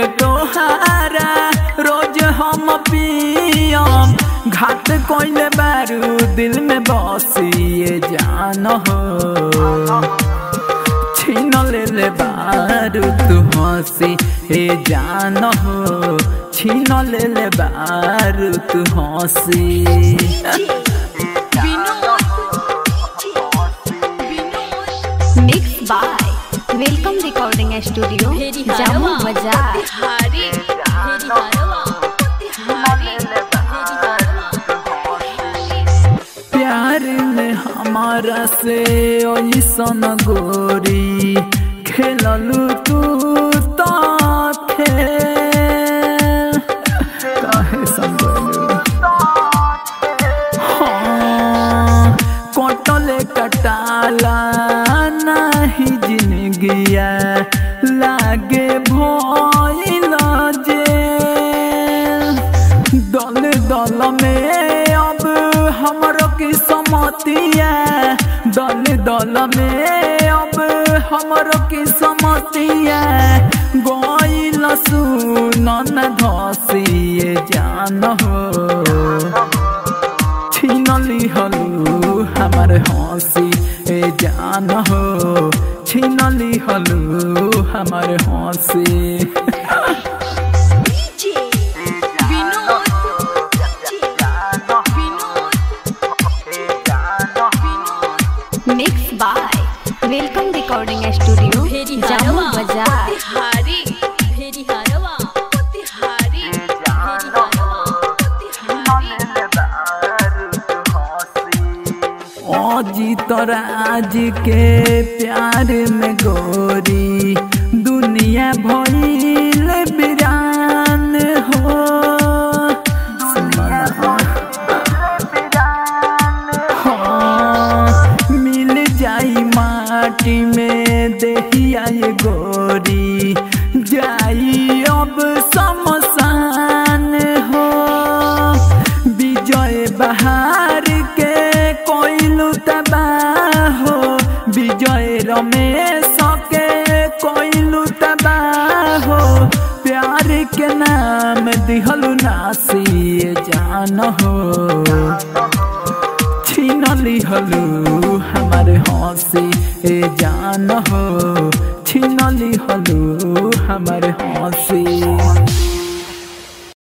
तोहारा रोज हम पियम घाट कोइले बारू दिल में बसिए जान हो छीन ले ले बारू तू हंसी हे जान हो छीन ले ले बारू तू हंसी mix by welcome recording studio Jamu बाजार हरी हेरी हरवा हरी हेरी हरवा प्यार में हमारा से ऐसन गोरी खेललू तू तो खेल काहे समझलू हाँ कटले कटाला नहीं जिंदगिया लागे भइल जेल दल दल में अब हमरो की समतिया दल दल में अब हमरो की समतिया गइल सुनन धसिए जान हो छीनली हलू हमार हंसी ए जान हो छीनली हलू हमार हंसी mix by welcome recording studio हेरी जामू हरवा बाजार हरी हेरी हरवा हरी हेरी हरवा अजीत राज के प्यार में गोरी दुनिया भइल बिरान हो हाँ, मिल जाई माटी में देहिया ये गोरी जाई अब शमशान हो विजय बहार के कोइलू तबाह हो विजय रमेश के कोइलू तबाह हो प्यार के नाम दिहलू नासिए जान हो छीनली हलू हमारे हंसी ए जान हो छीनली हलू हमारे हंसी